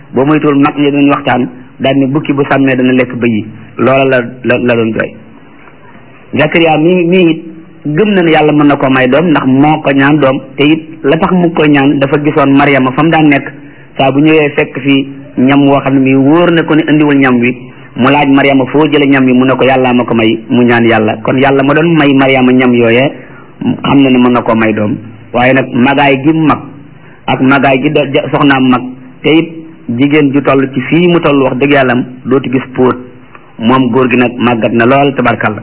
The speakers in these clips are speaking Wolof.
boo moytuwul mag ñi doon waxtaan daal ni bukki bu sàmmee dana lekk bëy yi loola la la la doon jooy Zakariya mii mii it gëm na ne yàlla mën na ko may doom ndax moo ko ñaan doom te it la tax mu koy ñaan dafa gisoon Mariama fa mu daan nekk saa bu ñëwee fekk fi ñam woo xam ne mii wóor na ko ne indiwul ñam wi mu laaj Mariama foo jële ñam wi mu ne ko yàllaa ma ko may mu ñaan yàlla kon yàlla ma doon may Mariama ñam yooyee xam na ne mën na koo may doom waaye nag magaay gi mag ak magaay gi soxnaam mag te it jigéen ju toll ci fii mu toll wax dëgg yàlla am dootu gis póot moom góor gi nag màggat na lool tabarkalla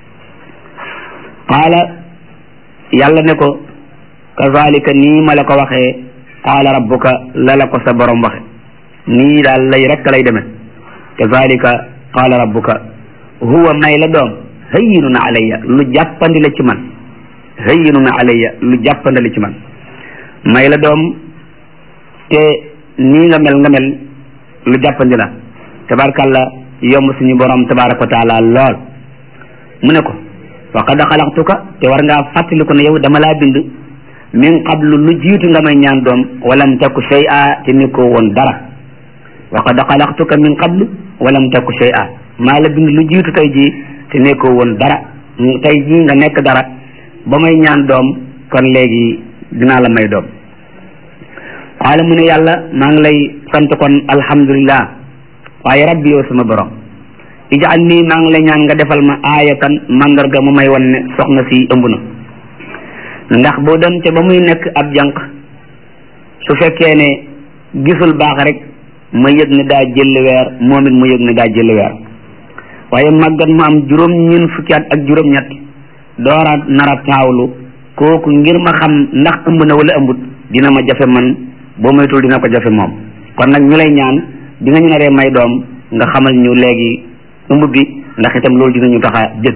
qaala yàlla ne ko kazalika nii ma la ko waxee qaala rabbuka la la ko sa borom waxe nii daal lay rekk lay demee kazalika qaala rabbuka huwa may la doom hayyinun alayya lu jàppandi la ci man hayyinun alayya lu jàppandi la ci man may la doom te nii nga mel nga mel lu jàppandi la tabarkalla yomb suñu borom tabaraka wa taala lool mu ne ko wa qad xalaqtuka te war ngaa fàttaliku ne yow dama laa bind min qablu lu jiitu nga may ñaan doom walam taku shay'a te nekkoo woon dara wa qad xalaqtuka min qablu walam taku shay'a maa la bind lu jiitu tey jii te nekkoo woon dara tey jii nga nekk dara ba may ñaan doom kon léegi dinaa la may doom qaala mu ne yàlla maa ngi lay sant kon alhamdulillah waaye rabbi yow sama borom ijaal nii maa ngi lay ñaan nga defal ma aayatan mandarga mu may wan ne soxna si ëmb na ndax boo dem ca ba muy nekk ab jànq su fekkee ne gisul baax rek ma yëg ne daa jël weer moom it mu yëg ne daa jël weer waaye màggat mu am juróom ñeent fukki at ak juróom ñett doora nara taawlu kooku ngir ma xam ndax ëmb na wala ëmbut dina ma jafe man boo moytul dina ko jafe moom kon nag ñu lay ñaan di nga ñu naree may doom nga xamal ñu léegi ëmb bi ndax itam loolu dinañu tax a jëg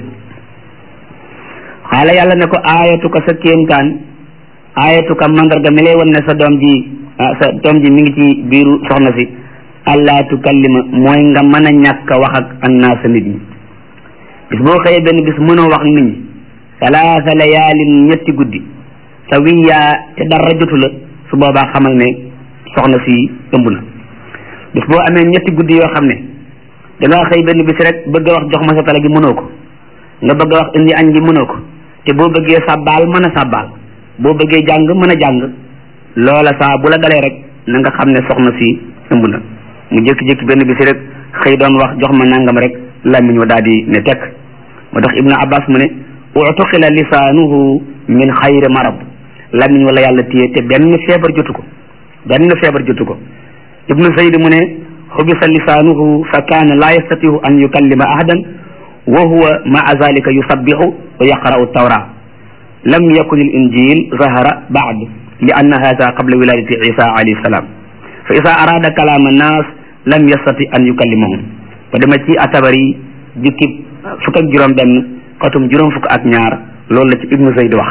xaala yàlla ne ko aayatu ko sa kéemtaan aayatu ko mandarga mi lay wan ne sa doom ji sa doom ji mi ngi ci biiru soxna si allah tukallima mooy nga mën a ñàkk a wax ak annaasa nit ñi bis boo xëyee benn bis mënoo wax nit ñi salaasa layaalin ñetti guddi sa wiyaa te dara jotu la su boobaa xamal ne soxna si ëmb na bis boo amee ñetti guddi yoo xam ne da ngaa xëy benn bis rek bëgg a wax jox ma sa tala gi mënoo ko nga bëgg a wax indi añ gi mënoo ko te boo bëggee sàbbaal mën a sàbbaal boo bëggee jàng mën a jàng loola saa bu la dalee rek na nga xam ne soxna si ëmb na mu jékki-jékki benn bis rek xëy doon wax jox ma nangam rek làmmiñ wa daal di ne tekk moo tax ibnu abbas mu ne utuqila lisaanuhu min xayri marab làmmiñ wala yàlla téye te benn feebar jotu ko benn feebar jotu ko ibnu saydi mu ne xubisa lisaanuhu fa kaana laa yastatihu an yukallima ahadan wa huwa maa zalika yusabbihu wa yaqra'u tawra lam yakun al injil zahara baad li anna hada qabla wiladati isa alayhi salam fa isa arada kalama annas lam yastati an yukallimahum ba dama ci atabari jukki fukk ak juróom benn xatum juróom fukk ak ñaar loolu la ci ibnu zayd wax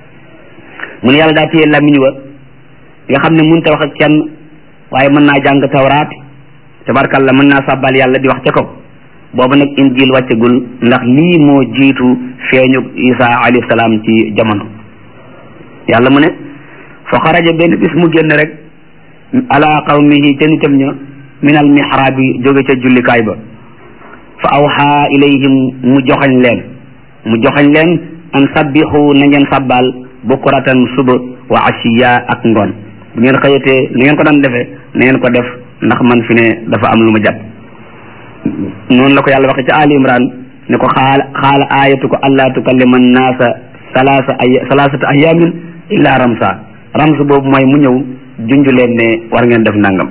mu ne yàlla daa téye làmmiñ wa nga xam ne mënut a wax ak kenn waaye mën naa jàng tawraat tabarkalla mën naa sàbbal yàlla di wax ca kaw boobu nag injil wàccegul ndax lii moo jiitu feeñu isa alayhi salaam ci jamono yàlla mu ne fa xaraja benn bis mu génn rek ala qawmihi ca nitam ña min al mihrab yi jóge ca jullikaay ba fa awxa ilayhim mu joxañ leen mu joxañ leen an sabbixu na ngeen sabbal bukuratan suba wa ashiya ak ngoon bu ngeen xëyatee ni ngeen ko daan defee na ngeen ko def ndax man fi ne dafa am lu ma jàpp noonu la ko yàlla waxe ci ali imran ne ko xaala xaala ayatu ko allah tukallima annaasa salaasa ay salaasata ayamin illa ramsa rams boobu mooy mu ñëw junj leen ne war ngeen def nangam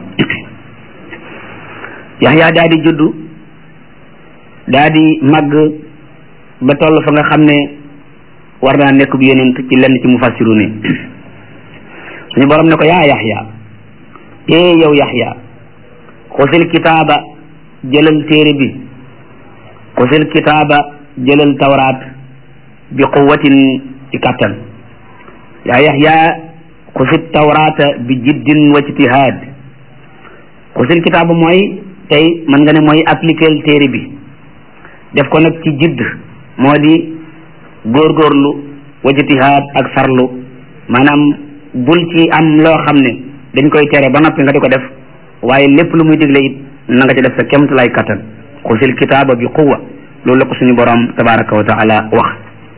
yaxya daa di juddu daa di màgg ba toll fa nga xam ne war naa nekk bu yonent ci lenn ci mufassiru ni suñu borom ne ko yaa yaxya ee yow yaxya xusil kitaaba jëlal téere bi xusil kitaaba jëlal tawraat bi quwatin ci kattan yaa yaxya xusil tawraata bi jiddin wa ijtihaad xusil kitaaba mooy tey mën nga ne mooy appliquer téere bi def ko nag ci jidd moo di góorgóorlu wa ijtihaad ak farlu maanaam bul ci am loo xam ne dañ koy tere ba noppi nga di ko def waaye lépp lu muy digle it na nga ci def sa kemtalaay kattan xusil kitaaba bi quwa loolu la ko suñu borom tabaraka wa taala wax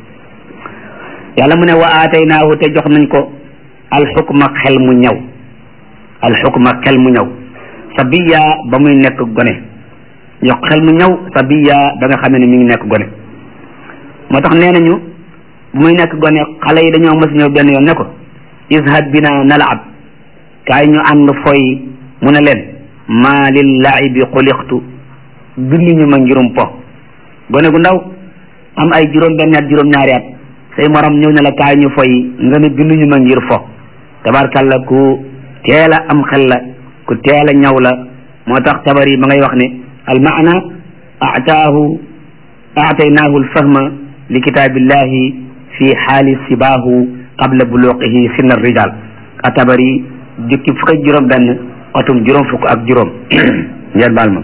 yàlla mu ne wa aataynaahu te jox nañ ko alxukma xel mu ñëw alxukma xel mu ñëw sabiya ba muy nekk gone jox xel mu ñëw sabiya ba nga xamee ne mi ngi nekk gone moo tax nee nañu bu muy nekk gone xale yi dañoo mës ñëw benn yoon ne ko izhad bina nalaab kaay ñu ànd foy mu ne leen maa lil laibi xuliqtu binduñu ma ngirum po gone gu ndaw am ay juróom benn at juróom ñaari at say morom ñëw ne la kaay ñu foy nga ne binduñu ma ngir fo tabarkalla ku teel a am xel la ku teel a ñaw la moo tax tabar yi ma ngay wax ne al maana ataahu aataynaahu alfahma li kitaabillahi fi xaali sibaahu qabla buluqihi sinna rijal a tabar yi jukki fukk ak juróom benn atum juróom fukk ak juróom ngeen baal ma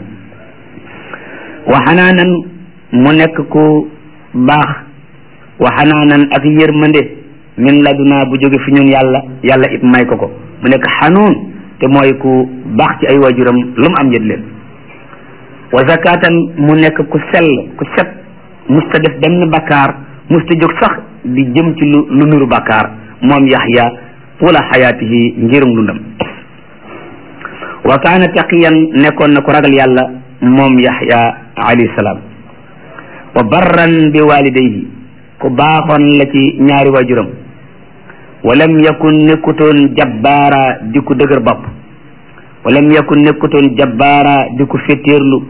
wa xanaanan mu nekk ku baax wa xanaanan ak yërmande min laduna bu jóge fi ñun yàlla yàlla it may ko ko mu nekk xanuun te mooy ku baax ci ay waajuram lu mu am yët leen wa zakatan mu nekk ku sell ku set musta def benn bakkaar musta jóg sax di jëm ci lu lu nuru bakkaar moom yaxya wala xayaatihi ngirum dundam wa kaana taqiyan nekkoon na ku ragal yàlla moom yaxya alayhi salaam wa barran bi walidayhi ku baaxoon la ci ñaari waajuram walam yakun nekkutoon jabbaara di ku dëgër bopp walam yakun nekkutoon jabbaara di ku féttéerlu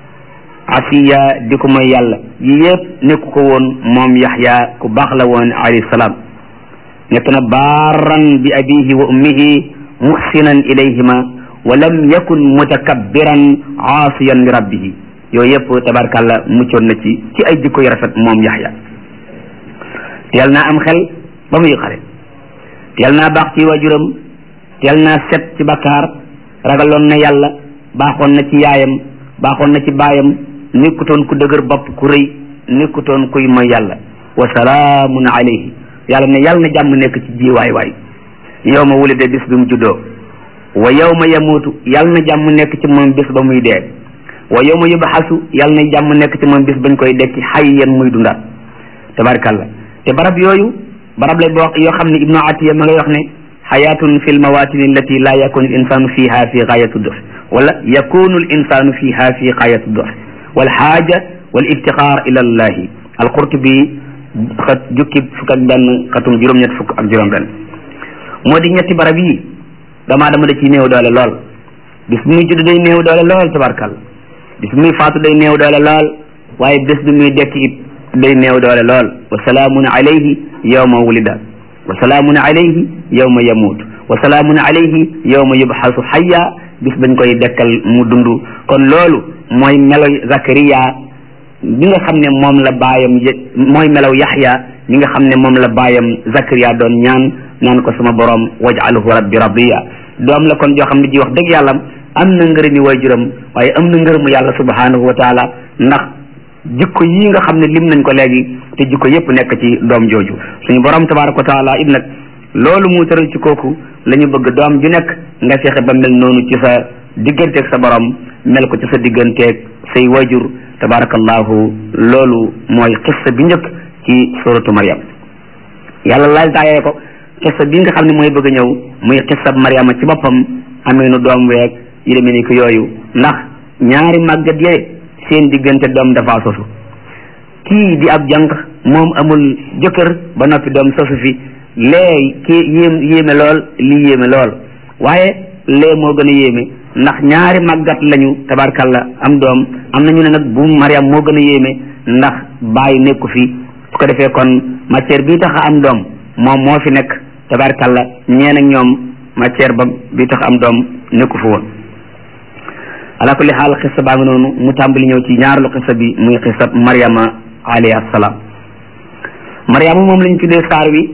asiya di ko mooy yàlla yi yëpp nekku ko woon moom yaxya ku baax la woon alayhi salaam nekk na baaran bi abihi wa ummihi muhsinan ilayhima walam yakun mutakabbiran aasiyan li rabbihi yooyu yëpp tabarkàlla muccoon na ci ci ay jikko yu rafet moom yaxya teel naa am xel ba muy xale teel naa baax ci waajuram teel naa set ci bakkaar ragaloon na yàlla baaxoon na ci yaayam baaxoon na ci baayam nekkutoon ku dëgër bopp ku rëy nekkutoon kuy mooy yàlla wa salaamun alayhi yàlla ne yàlla na jàmm nekk ci ji waay waay yow ma wulide bis bi mu juddoo wa yow ma yamuutu yàlla na jàmm nekk ci moom bis ba muy dee wa yow ma yubxasu yàlla na jàmm nekk ci moom bis bañ koy dekki xayyan muy dundaat tabarkàlla te barab yooyu barab la boo yoo xam ne ibnu atiya ma ngay wax ne xayaatun fi lmawatin allati la yakunu l insanu fiha fi gaayatu dof wala yakunu l insanu fiha fi gaayatu dof walxaaja wal iftixaar ila llahi alqurtubi xat jukki fukk ak benn xatum juróom-ñett fukk ak juróom-benn moo di ñetti barab yi damaa dama da ciy néew doole lool bis bi muy judd day néew doole lool tabarkal bis bi muy faatu day néew doole lool waaye bés bi muy dekk it day néew doole lool wa salaamun alayhi yawma wulida wa salaamun alayhi yawma yamuut wa salaamun alayhi yawma yubxasu xayya bis bañ koy dekkal mu dund kon loolu mooy melo Zakariya bi nga xam ne moom la baayam mooy melaw Yaxya mi nga xam ne moom la baayam Zakariya doon ñaan naan ko sama borom waj'alhu rabbi radiya doom la kon joo xam ne ji wax dëgg yàlla am na ngërëmi waajuram waaye am na ngërëmu yàlla subhanahu wa taala ndax jikko yi nga xam ne lim nañ ko léegi te jikko yépp nekk ci doom jooju suñu borom tabaraka wa taala it nag loolu mu tëral ci kooku la ñu bëgg doom ju nekk nga fexe ba mel noonu ci sa digganteeg sa borom mel ko ci sa digganteeg say wajur tabarakallahu loolu mooy xissa bi njëkk ci suratu Maryam yàlla laal taayee ko xissa bi nga xam ne mooy bëgg a ñëw muy xissa Maryama ci boppam amee nu doom weeg yi demee ni ko yooyu ndax ñaari màggat yee seen diggante doom dafa sosu kii di ab jànq moom amul jëkkër ba noppi doom sosu fi lee kii yéem yéeme lool lii yéeme lool waaye lee moo gën a yéeme ndax ñaari màggat lañu tabarkalla am doom am nañu ne nag bu Mariam moo gën a yéeme ndax bàyyi nekku fi su ko defee kon matière bi tax a am doom moom moo fi nekk tabarkalla ñeen ak ñoom matière ba bi tax am doom nekku fi woon ala kulli xaal xissa baa ngi noonu mu tàmbali ñëw ci ñaareelu xissa bi muy xissa Mariama alayhi assalaam Mariama moom lañ tuddee saar wi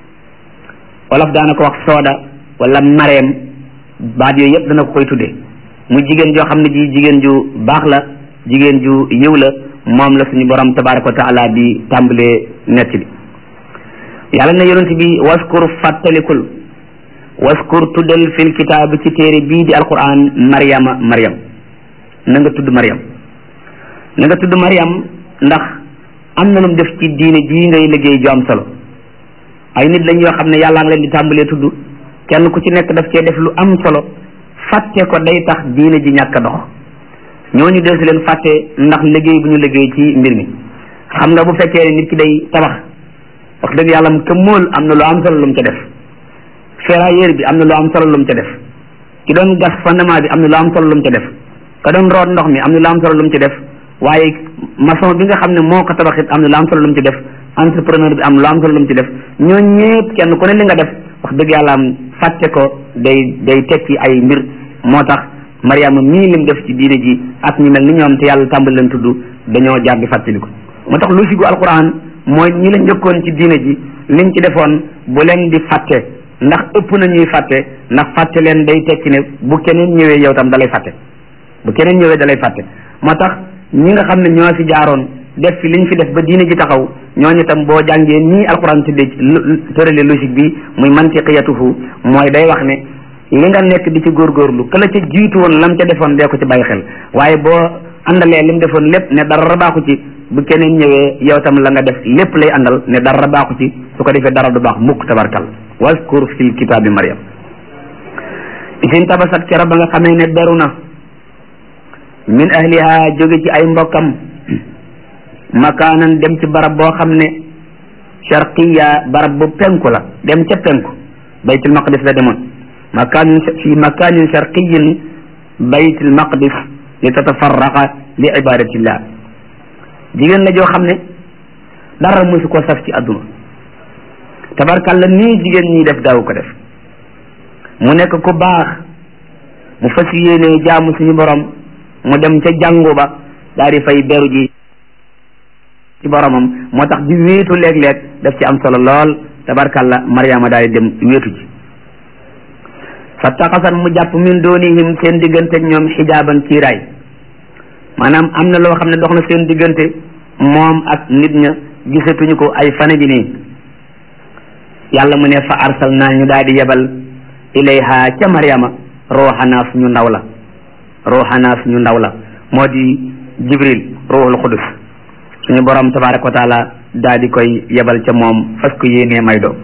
wolof daana ko wax sooda wala mareem baat yooyu yëpp dana ko koy tuddee mu jigéen joo xam ne ji jigéen ju baax la jigéen ju yiw la moom la suñu borom tabaraka wa taala di tàmbalee nett bi yàlla na yonent bi waskur fàttalikul waskur tuddal fil kitaab ci téere bii di alquran mariama mariam na nga tudd mariam na nga tudd mariam ndax am na lu mu def ci diine jii ngay liggéey ju am solo ay nit lañ yoo xam ne yàllaa ngi leen di tàmbalee tudd kenn ku ci nekk daf cee def lu am solo fàtte ko day tax diine ji ñàkk a dox ñooñu del si leen fàtte ndax liggéey bu ñu liggéey ci mbir mi xam nga bu fekkee ne nit ki day tabax wax dëgg yàlla mu mool am na lu am solo lu mu ca def ferrailleur bi am na lu am solo lu mu ca def ki doon gas fondement bi am na lu am solo lu mu ca def ka doon root ndox mi am na lu am solo lu mu ci def waaye maçon bi nga xam ne moo ko tabaxit am na lu am solo lu mu ci def entrepreneur bi am lu am solo lu mu ci def ñoo ñëpp kenn ku ne li nga def wax dëgg yàlla am fàtte ko day day tekki ay mbir moo tax mariama mii lim def ci diine ji ak ñu mel ni ñoom te yàlla tàmbali leen tudd dañoo jaar di fàttali ko moo tax lu sigu alquran mooy ñi la njëkkoon ci diine ji liñ ci defoon bu leen di fàtte ndax ëpp na ñuy fàtte ndax fàtte leen day tekki ne bu keneen ñëwee yow tam dalay fàtte bu keneen ñëwee dalay fàtte moo tax ñi nga xam ne ñoo fi jaaroon def fi liñ fi def ba diine ji taxaw ñooñu tam boo jàngee nii alquran tuddee tërale logique bi muy mantiqiyatuhu mooy day wax ne li nga nekk di ci góorgóorlu ka la ca jiitu woon lam ca defoon dee ko ci bàyyi xel waaye boo àndalee lim defoon lépp ne dara baaxu ci bu keneen ñëwee yow tam la nga def lépp lay àndal ne dara baaxu ci su ko defee dara du baax mukk tabarkal waskur fil kitaabi mariam isin tabasat kera ba nga xamee ne beru na min ahliha jóge ci ay mbokkam makaanan dem ci barab boo xam ne sharqiya barab bu penku la dem ca penku baytul maqdis la demoon makaanin fi makaanin sharqiyin baytul maqdis li tatafarraqa li ibadatillah jigéen la joo xam ne dara mosu ko saf ci àdduna tabarkalla nii jigéen ñi def daaw ko def mu nekk ku baax mu fas yéene jaamu suñu borom mu dem ca jàngu ba daal di fay beru ji ci boromam moo tax di wéetu léeg-léeg daf ci am solo lool tabarkalla mariama daal di dem wéetu ji fa taxasan mu jàpp min doonihim seen diggante ñoom xijaaban kiiraay maanaam am na loo xam ne dox na seen diggante moom ak nit ña gisatuñu ko ay fane bi nii yàlla mu ne fa arsal naa ñu daal di yebal ilayha ca mariama ruuxanaa suñu ndaw la ruuxanaa suñu ndaw la moo di jibril ruuxul xudus suñu borom tabaraka wa taala daal di koy yebal ca moom fas ko yéenee may doom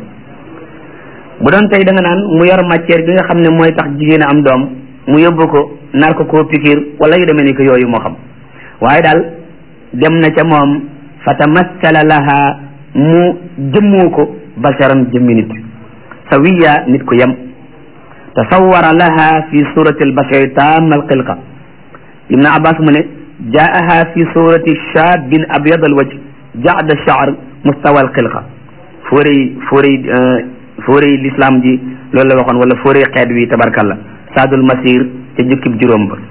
bu doon tey da nga naan mu yor matière bi nga xam ne mooy tax jigéen a am doom mu yóbbu ko nar ko koo pikir wala yu demee ni ko yooyu moo xam waaye daal dem na ca moom fa tamassala laha mu jëmmoo ko basharan jëmmi nit sawiya nit ku yem tasawara laha fi surati albashari tamma alxilqa ibn abbas mu ne jaaha fi surati shabin abyad alwajh ja'da ash-sha'r mustawa alxilqa fóorey fóorey fóorey l'islam ji loolu la waxoon wala fóorey xeet wi tabarkalla saadul masir ca jukkib juróom ba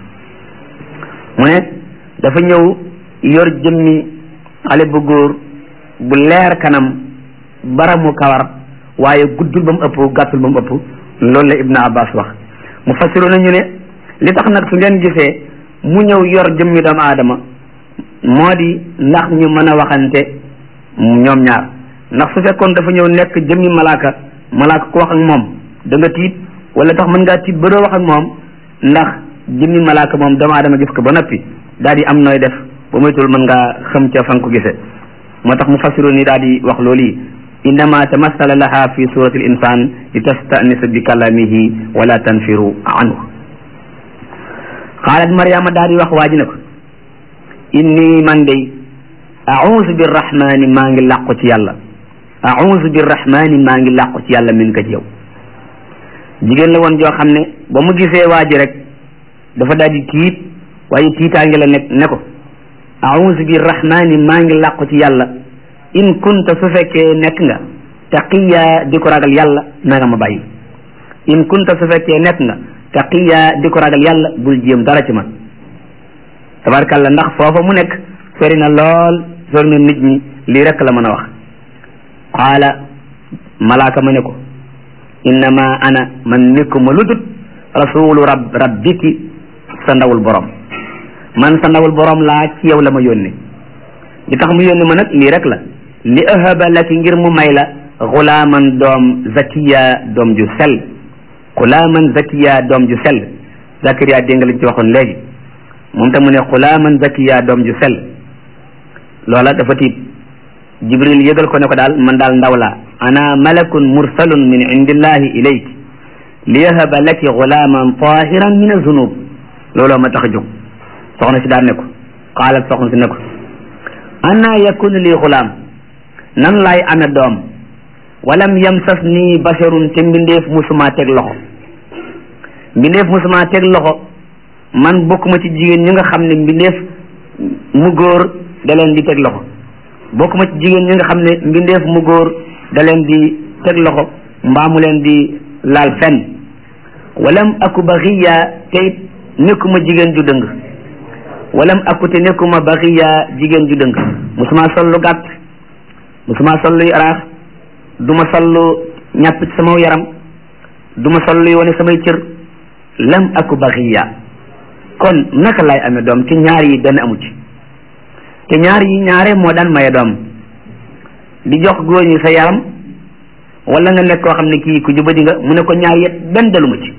mu ne dafa ñëw yor jëmmi xale bu góor bu leer kanam baramu kawar waaye guddul ba mu ëpp gàttul ba mu ëpp loolu la Ibn Abbas wax mu fassiru nañu ne li tax nag su ngeen gisee mu ñëw yor jëmmi doomu aadama moo di ndax ñu mën a waxante ñoom ñaar ndax su fekkoon dafa ñëw nekk jëmmi malaaka malaaka ku wax ak moom da nga tiit wala tax mën ngaa tiit ba doo wax ak moom ndax jëmmi malaaka moom doomu aadama gis ko ba noppi daal di am nooy def ba moytul mën ngaa xam ca fan ko gisee moo tax mu fassiru ni daal di wax loolu yi innama tamassala laha fi surati l insan li tastanisa bi kalamihi wala tanfiru anhu xaalat mariama daal di wax waa ji ne ko inni man day ausu birrahmani maa ngi làqu ci yàlla ausu birrahmani maa ngi làqu ci yàlla min ka ci yow jigéen la woon joo xam ne ba mu gisee waa ji rek dafa daal di tiit waaye tiitaange la nekk ne ko ausu birrahmani maa ngi làqu ci yàlla in kunta su fekkee nekk nga taqiya di ko ragal yàlla na nga ma bàyyi in kunta su fekkee nekk nga taqiya di ko ragal yàlla bul jéem dara ci man tabarkalla ndax foofa mu nekk sori na lool sori na nit ñi lii rek la mën a wax qaala malaaka ma ne ko innama ana man nekkuma lu dut rasulu rab rabbiki sa ndawul borom man sa ndawul borom laa ci yow la ma yónni li tax mu yónni ma nag lii rek la li ahaba laki ngir mu may la xulaaman doom zakiya doom ju sel xulaaman zakiya doom ju sell zakariya dégg nga lañ ci waxoon léegi moom tam mu ne xulaaman zakiya doom ju sell loola dafa tiit jibril yëgal ko ne ko daal man daal ndaw laa ana malakun mursalun min indillahi ilayk liyahaba laki xulaaman tahiran min azunub looloo ma tax a jóg soxna si daan ne ko xaalat soxna si ne ko anna yakunu lii xulaam nan laay ame doom walam yamsas nii basharun te mbindeef musuma teg loxo mbindeef musuma teg loxo man bokkuma ci jigéen ñi nga xam ne mbindeef mu góor da leen di teg loxo bokkuma ci jigéen ñi nga xam ne mbindeef mu góor da leen di teg loxo mbaa mu leen di laal fenn walam aku baxiya te it nekkuma jigéen ju dëng walam aku te nekkuma baxiya jigéen ju dëng musuma sol lu gàtt musuma sol luy araax duma sol lu ñàpp ci sama yaram duma sol luy wane samay cër lam aku baxiya kon naka lay amee doom te ñaar yi benn amu ci te ñaar yi ñaare moo daan maye doom di jox góor ñi sa yaram wala nga nekk koo xam ne kii ku jubadi nga mu ne ko ñaar yet benn daluma ci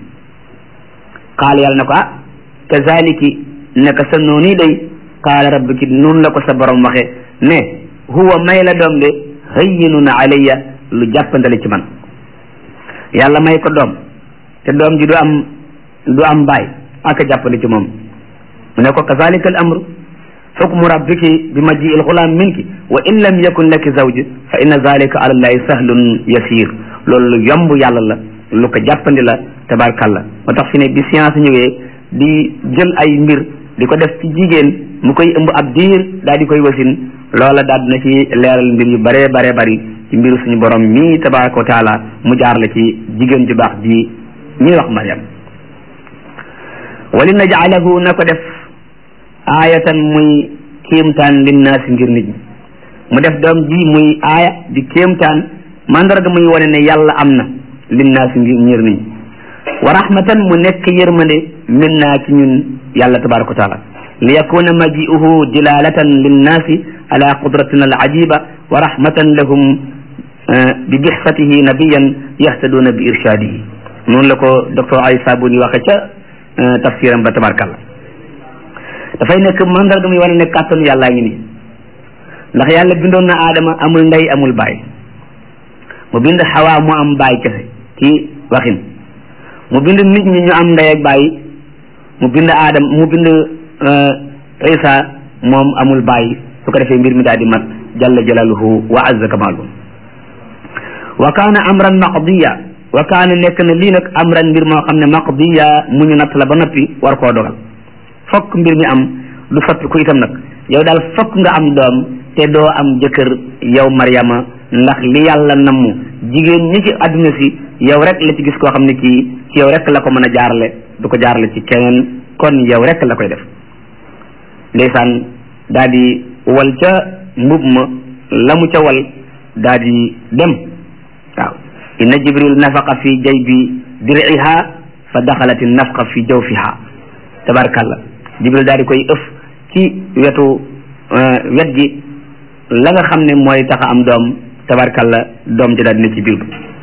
xaal yàlla ne ko ah kazaliki neka sa noonu day qaala rabbiki noonu la ko sa borom waxe ne huwa may la doom de hayyinun alayya lu jàppandale ci man yàlla may ko doom te doom ji du am du am baay ak jàppale ci moom mu ne ko kazalika al amru xukmu rabbiki bi majii il xulaam minki wa in lam yakun laki zawj fa inna zalika ala llahi sahlun yasir loolu lu yomb yàlla la lu ko jàppandi la tabarkalla moo tax fi ne bi science ñëwee di jël ay mbir di ko def ci jigéen mu koy ëmb ab diir daal di koy wasin loola daal dina ci leeral mbir yu bare bare bari ci mbiru suñu borom mii tabaraka wa taala mu jaar la ci jigéen ju baax ji ñuy wax Mariam wali najaalahu na ko def aayatan muy kéemtaan linnaasi ngir nit ñi mu def doom ji muy aaya di kéemtaan mandarga muy wane ne yàlla am na linnaasi ngir ngir nit ñi wa rahmatan mu nekk yërmande min naa ci ñun yàlla tabaraka wa taala li yakuna maji'uhu dilalatan linnaasi ala qudratina al ajiba wa rahmatan lahum bi bixsatihi nabiyan yahtaduna bi irshadihi noonu la ko docteur ay sabuni waxe ca tafsiram ba tabarkalla dafay nekk mandarga muy wane ne kàttanu yàllaa ngi nii ndax yàlla bindoon na aadama amul ndey amul baay mu bind xawaa mu am baay kese ci waxin mu bind nit ñi ñu am ndey ak baay mu bind aadam mu bind isa moom amul baay su ko defee mbir mi daal di mat jalla jalaluhu wa azza kamalu wa kaana amran maqdiya wa kaana nekk na lii nag amran mbir moo xam ne maqdiya mu ñu natt la ba noppi war koo dogal fokk mbir mi am du soppi ku itam nag yow daal fokk nga am doom te doo am jëkkër yow Maryama ndax li yàlla namm jigéen ñi ci àdduna si yow rek la ci gis koo xam ne kii ci yow rek la ko mën a jaarale du ko jaarale ci keneen kon yow rek la koy def ndeysaan daa di wal ca mbub ma la mu ca wal daa di dem waaw inna jibril nafaqa fi jaybi dir'iha fa daxalat nafqa fi jawfiha tabarkalla jibril daal di koy ëf ci wetu wet gi la nga xam ne mooy tax a am doom tabarkalla doom ji daal dina ci biir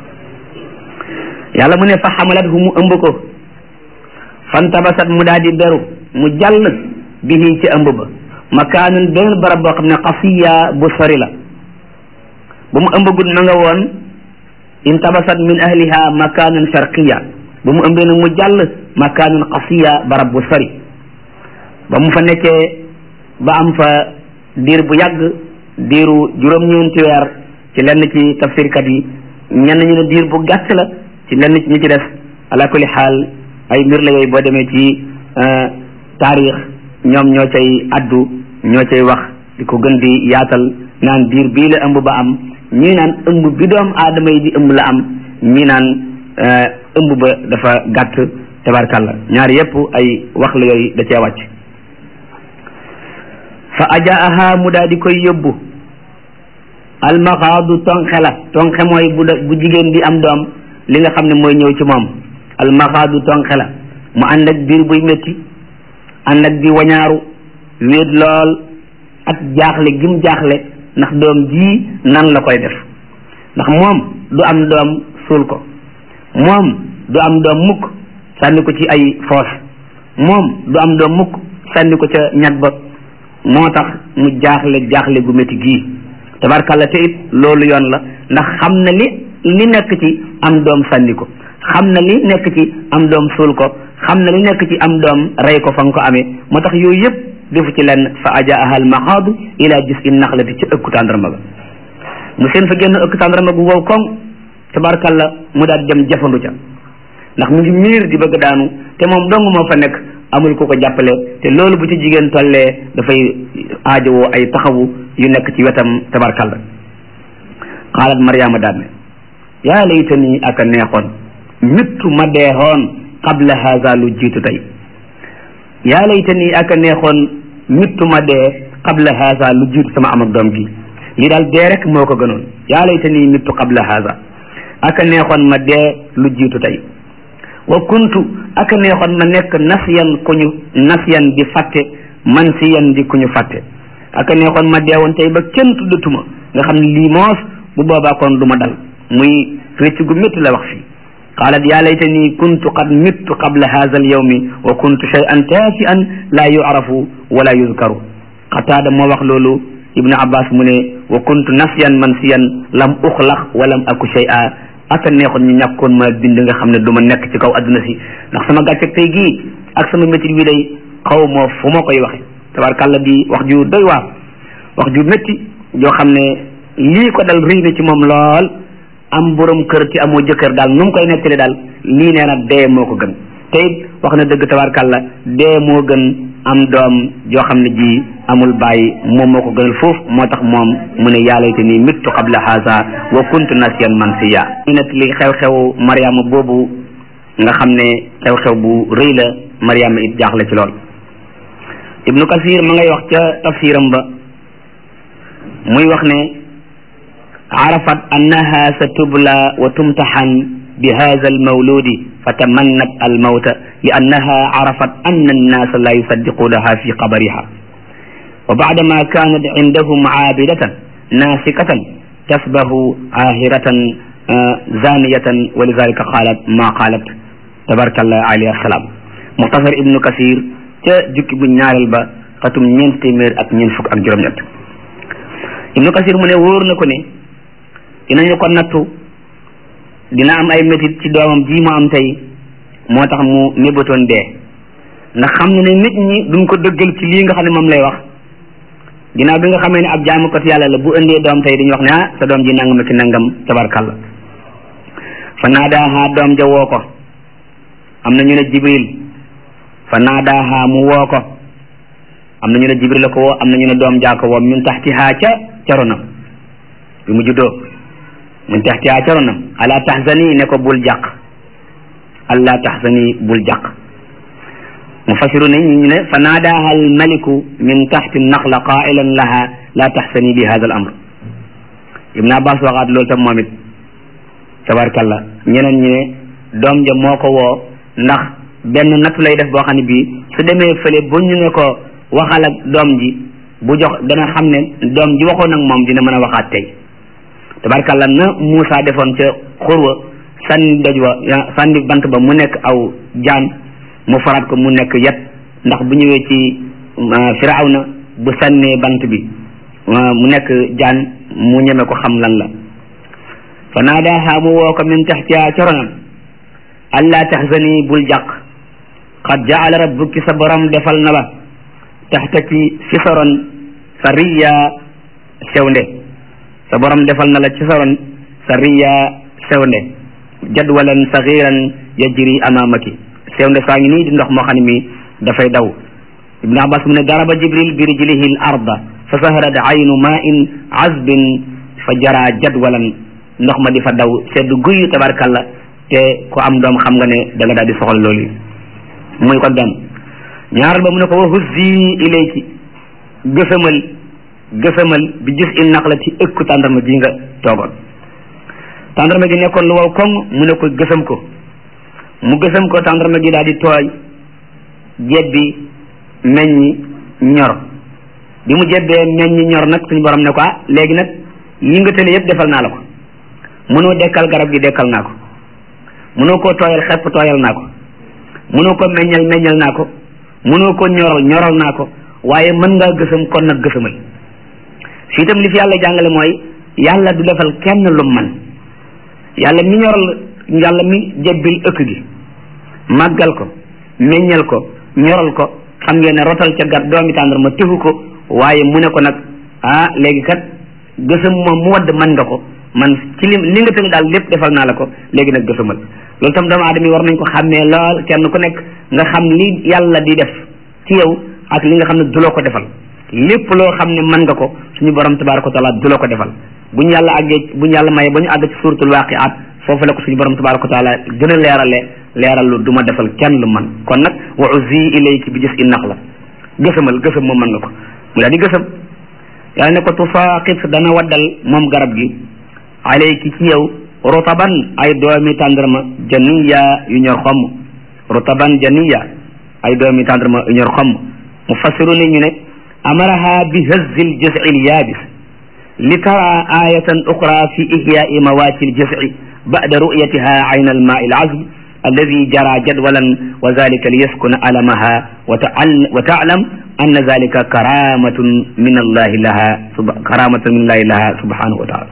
yàlla mu ne fa xamalat hu mu ëmb ko fantabasat mu daal di beru mu jàll bihi ci ëmb ba makaanun benn barab boo xam ne xasiya bu sori la bu mu ëmb gud ma nga woon intabasat min ahliha makaanun sharqiya bu mu ëmbee nag mu jàll makaanun xasiya barab bu sori ba mu fa nekkee ba am fa diir bu yàgg diiru juróom-ñeenti weer ci lenn ci tafsirkat yi ñenn ñu ne diir bu gàtt la ci lenn ci ñi ci def ala kulli xaal ay mbir la yooyu boo demee ci taarix ñoom ñoo cay addu ñoo cay wax di ko gën di yaatal naan diir bii la ëmb ba am ñii naan ëmb bi doom aadama yi di ëmb la am ñii naan ëmb ba dafa gàtt tabarkalla ñaar yépp ay wax la yooyu da cee wàcc fa ajaaha mu daal di koy yóbbu almaxaadu tonxe la tonxe mooy bu bu jigéen bi am doom li nga xam ne mooy ñëw ci moom almaxaadu tonxe la mu ànd ak biir buy métti ànd ak di wañaaru wéet lool ak jaaxle gim jaaxle ndax doom ji nan la koy def ndax moom du am doom suul ko moom du am doom mukk sànni ko ci ay foos moom du am doom mukk sànni ko ca ñag ba moo tax mu jaaxle jaaxle gu métti gii tabarkalla te it loolu yoon la ndax xam na li li nekk ci am doom sànni ko xam na li nekk ci am doom suul ko xam na li nekk ci am doom rey ko fa nga ko amee moo tax yooyu yëpp defu ci lenn fa ajaaha al maxaadu ila gis in naxlati ci ëkku tàndarma ga mu seen fa génn ëkk tàndarma gu wow koŋ tabarkalla mu daal dem jafandu ca ndax mu ngi miir di bëgg daanu te moom dong moo fa nekk amul ku ko jàppale te loolu bu ci jigéen tollee dafay aajowoo ay taxawu yu nekk ci wetam tabarkalla xaalat mariama daal ne yaa laytani aka neexoon mittu ma deexoon qabla haza lu jiitu tey yaa laytani aka neexoon mittu ma dee qabla haza lu jiitu sama am ak doom gi lii daal dee rek moo ko gënoon yaa laytani mittu qabla haza aka neexoon ma dee lu jiitu tey wa kuntu aka neexoon ma nekk nasiyan ku ñu nasiyan di fàtte man siyan di ku ñu fàtte aka neexoon ma deewoon tey ba kenn tuddatuma nga xam ne lii moos bu boobaa kon du ma dal muy rëcc gu métti la wax fii qaalat yaa laytani kuntu qad mittu qabla hadha al yawmi wa kuntu shay'an taafi'an laa yu'rafu wala yuzkaru qataada moo wax loolu ibnu abbas mu ne wa kuntu nasiyan mansiyan lam uxlaq wa lam aku shay'a aka neexoon ñu ñàkkoon ma bind nga xam ne du ma nekk ci kaw adduna si ndax sama gàcce tey gii ak sama métti bi day xaw moo fu ma koy waxe tabarkàlla di wax ju doy waar wax ju métti joo xam ne lii ko dal rëy na ci moom lool am borom kër ci amoo jëkkër daal nu mu koy nettali daal lii nee na dee moo ko gën te it wax na dëgg tabarkàlla dee moo gën am doom joo xam ne ji amul bàyyi moom moo ko gënal foofu moo tax moom mu ne yaalayte nii mittu qabla haza wa kuntu nasiyan mansiya ñu net li xew-xew mariama boobu nga xam ne xew-xew bu rëy la mariama it jaaxle ci lool ibnu kasir ma ngay wax ca tafsiram ba muy wax ne arafat annaha sa tubla wa tumtaxan bi hada almawludi fatamannat almawta li annaha arafat anna annasa la yusaddiqunaha fi qabariha wa baadama kanat indahum aabidatan nasikatan tasbahu ahiratan zaniyatan wa lidalika qalat ma qalat tabarakallah alayhi assalam muxtasar ibnu kasir ca jukki bu ñaareel ba xatum ñeent téeméer ak ñeent fukk ak juróom-ñett ibnu kasir mu ne wóor na ko ne dinañu ko nattu dina am ay métit ci doomam ji mu am tey moo tax mu mébatoon dee ndax xam ne ne nit ñi duñ ko dëggal ci lii nga xam ne moom lay wax ginnaaw bi nga xamee ne ab jaamukat yàlla la bu indee doom tey dañuy wax ne ah sa doom ji nangam ki nangam tabarkalla fa naadaaha doom ja woo ko am na ñu ne jibril fa naadaaha mu woo ko am na ñu ne jibril la ko woo am na ñu ne doom jaa ko woo min taxtihaa ca caronam bi mu juddoo min taxtihaa caronam ala taxzani ne ko bul jàq allah taxzani bul jàq mufassiru ne ñu ne fa naadaaha al maliku min taxti naxla qailan laha la taxzani bi hada al amr ibn abbas waxaat loolu tam moom it tabarkalla ñeneen ñi ne doom ja moo ko woo ndax benn nattu lay def boo xam ne bii su demee fële bu ñu ne ko waxal ak doom ji bu jox dana xam ne doom ji waxoon ak moom dina mën a waxaat tey tabarkalla na Moussa defoon ca xurwa sànni doj wa sànni bant ba mu nekk aw jaan mu faraat ko mu nekk yet ndax bu ñëwee ci firawna bu sànnee bant bi mu nekk jaan mu ñeme ko xam lan la fa naadaaha mu woo ko min taxtiha coronam allah taxzani bul jàq qad jaala rabbuki sa borom defal na ba taxtaki fi soron sa riya sewnde sa borom defal na la ci soron sa riya sewnde jadwalan sagiran yajri amamaki sewnde saa ngi nii di ndox moo xam ne mi dafay daw ibnu abbas mu ne daraba jibril bi rijlihi l arda fa saharat aynu ma in azbin fa jara jadwalan ndox ma di fa daw sedd guy tabarkalla te ku am doom xam nga ne da nga daal di soxla loolu muy ko benn ñaaral ba mu ne ko wa huzzi ilayki gësamal gësamal bi gis il naq la ci ëkku tàndarma ji nga toogoon tàndarma gi nekkoon lu wow koŋ mu ne ko gësam ko mu gësam ko tàndarma gi daal di tooy jebbi meññi ñor bi mu jebbee meññi ñor nag suñu borom ne ko ah léegi nag yi nga tële yëpp defal naa la ko mënoo dekkal garab gi dekkal naa ko mënoo koo tooyal xepp tooyal naa ko mënoo ko meññal meññal naa ko mënoo ko ñoral ñoral naa ko waaye mën ngaa gësam kon nag gësamal fii itam li fi yàlla jàngale mooy yàlla du defal kenn lu man yàlla mi ñoral yàlla mi jebbil ëkk gi màggal ko meññal ko ñoral ko xam ngeen ne rotal ca gar doomi tàndarma tëfu ko waaye mu ne ko nag ah léegi kat gësam moom mu wadd man nga ko man ci li li nga tënk daal lépp defal naa la ko léegi nag gësamal loolu tam doomu aadama yi war nañ ko xàmmee lool kenn ku nekk nga xam li yàlla di def ci yow ak li nga xam ne du loo ko defal lépp loo xam ne mën nga ko suñu borom tabaraka wa taala du loo ko defal bu ñu yàlla àggee bu ñu yàlla maye ba ñu àgg ci suratul waqiat foofu la ko suñu borom tabaraka wa taala gën a leerale leeral lu du ma defal kenn lu man kon nag wa uzi ilayki bi gis i nax la gësamal gësam moom mën nga ko mu daal di gësam yàlla ne ko tusaaqit dana waddal moom garab gi alayki ci yow rutaban ay doomi tàndarma janiya yu ñor xomm rutaban janiya ay doomi tàndarma yu ñor xomm mu fassiru ne ñu ne amaraha bi hazzi ljazci lyaabis li tara ayatan uxra fi ihyaai mawaati ljazci bada ru'yatiha ayna almaai alazb alladi jara jadwalan wa zalika liyaskuna alamaha wa taalam anna zalika karamatun min allahi laha karamatun min allahi laha subhanahu wa taala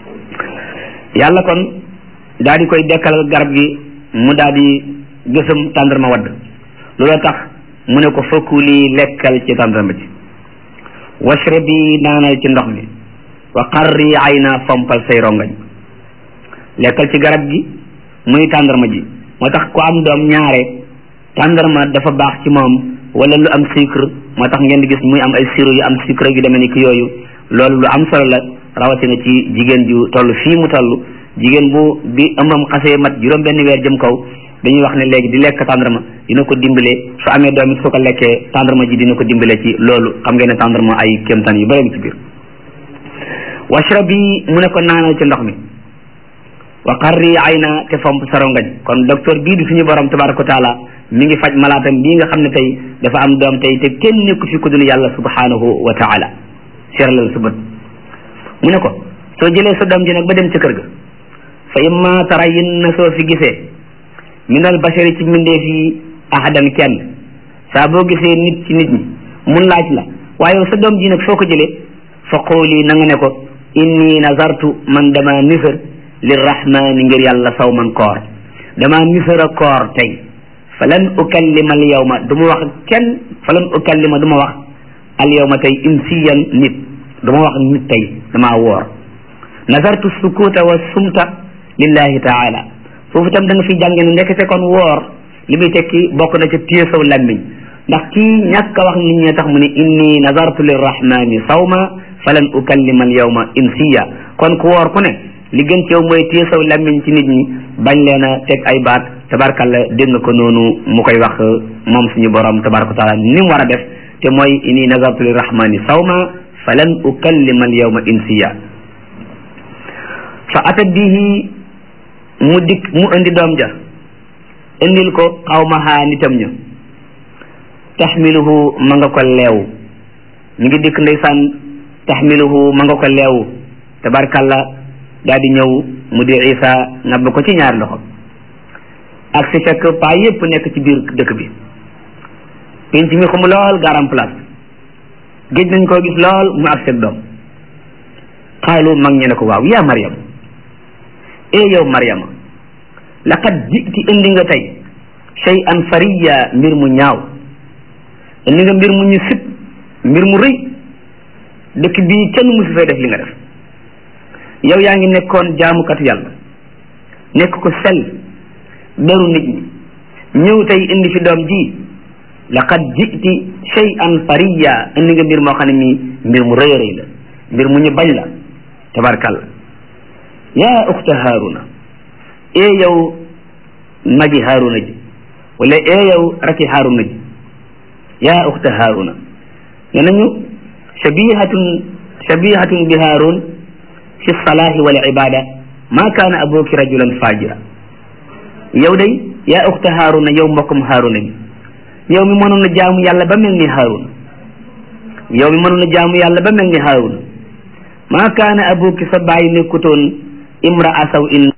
yàlla kon daal di koy dekkal garab gi mu daal di gësam tàndarma wadd looloo tax mu ne ko fakuli lekkal ci tàndarma ci washrabi naanal ci ndox mi wa qarri ayna fompal say rongañ lekkal ci garab gi muy tàndarma ji moo tax ku am doom ñaare tàndarma dafa baax ci moom wala lu am sucre moo tax ngeen di gis muy am ay sirop yu am sucre yu demee ni ki yooyu loolu lu am solo la rawatina ci jigéen ju toll fii mu toll jigéen bu bi ëmbam xasee mat juróom benn weer jëm kaw dañuy wax ne léegi di lekk tàndarma dina ko dimbale su amee doom it su ko lekkee tàndarma ji dina ko dimbale ci loolu xam ngeen ne tàndarma ay kéemtaan yu bëri ci biir washrabi mu ne ko naanal ci ndox mi wa qarri ayna te fomp sarongañ kon docteur bii di suñu borom tabaraka wa taala mi ngi faj malaatam bii nga xam ne tey dafa am doom tey te kenn nekku fi ku dul yàlla subhanahu wa taala seeralal sa bët mu ne ko soo jëlee sa doom ji nag ba dem ca kër ga fa imma tarayin na soo fi gisee minal bashari ci mbindeef yi ahadan kenn saa boo gisee nit ci nit ñi mun laaj la waaye sa doom ji nag soo ko jëlee fa qooli na nga ne ko inni nazartu man dama nisër lirrahmani ngir yàlla saw man koor dama nisër a koor tey falan ukallima al yawma du ma wax kenn falan ukallima du ma wax al yawma tey insiyan nit du ma wax nit tey damaa woor nazartu sukuta wa sumta lillahi taala foofu itam da nga fi jànge ne ndekete kon woor li muy tekki bokk na ca téye saw lammiñ ndax kii ñàkk a wax nit ñi tax mu ne inni nazartu lirrahmani sawma falan ukallima al yawma insiya kon ku woor ku ne li gën ci yow mooy téye saw lammiñ ci nit ñi bañ leen a teg ay baat tabarkalla dégg nga ko noonu mu koy wax moom suñu borom tabaraka taala ni mu war a def te mooy inni nazartu lirrahmani sawma falan ukallima al yawma insiya fa atat bihi mu dikk mu indi doom ja indil ko xawmaha nitam ña taxmiluhu ma nga ko leew ñu ngi dikk ndeysaan taxmiluhu ma nga ko leew tabarkalla daal di ñëw mu di isa nabb ko ci ñaar loxo ak si fekk paa yépp nekk ci biir dëkk bi penc mi xum lool garam place géej nañ koo gis lool mu ak seen doom xaalu mag ñe ne ko waaw yaa Mariam e yow Mariama laqad jiti indi nga tey shay an fariya mbir mu ñaaw indi nga mbir mu ñu sib mbir mu rëy dëkk bii kenn musu fay def li nga def yow yaa ngi nekkoon jaamukatu yàlla nekk ko sell daru nit ñi ñëw tey indi fi doom ji laqad jiti shay an fariya indi nga mbir moo xam ne mii mbir mu rëy rëy la mbir mu ñu bañ la tabarkalla yaa uxta haaruna ee yow magi haaruna ji wala ee yow raki haaruna ji yaa uxta haaruna ne nañu shabihatun shabihatun bi haarun fi salaahi wal ibada ma kaana abuki rajulan fajira yow day yaa uxta haaruna yow mbokkum haaruna bi yow mi mënoon a jaamu yàlla ba mel ni haaruna yow mi mënoon a jaamu yàlla ba mel ni haaruna ma kaana abuki sa bàyyi nekkutoon imra asaw in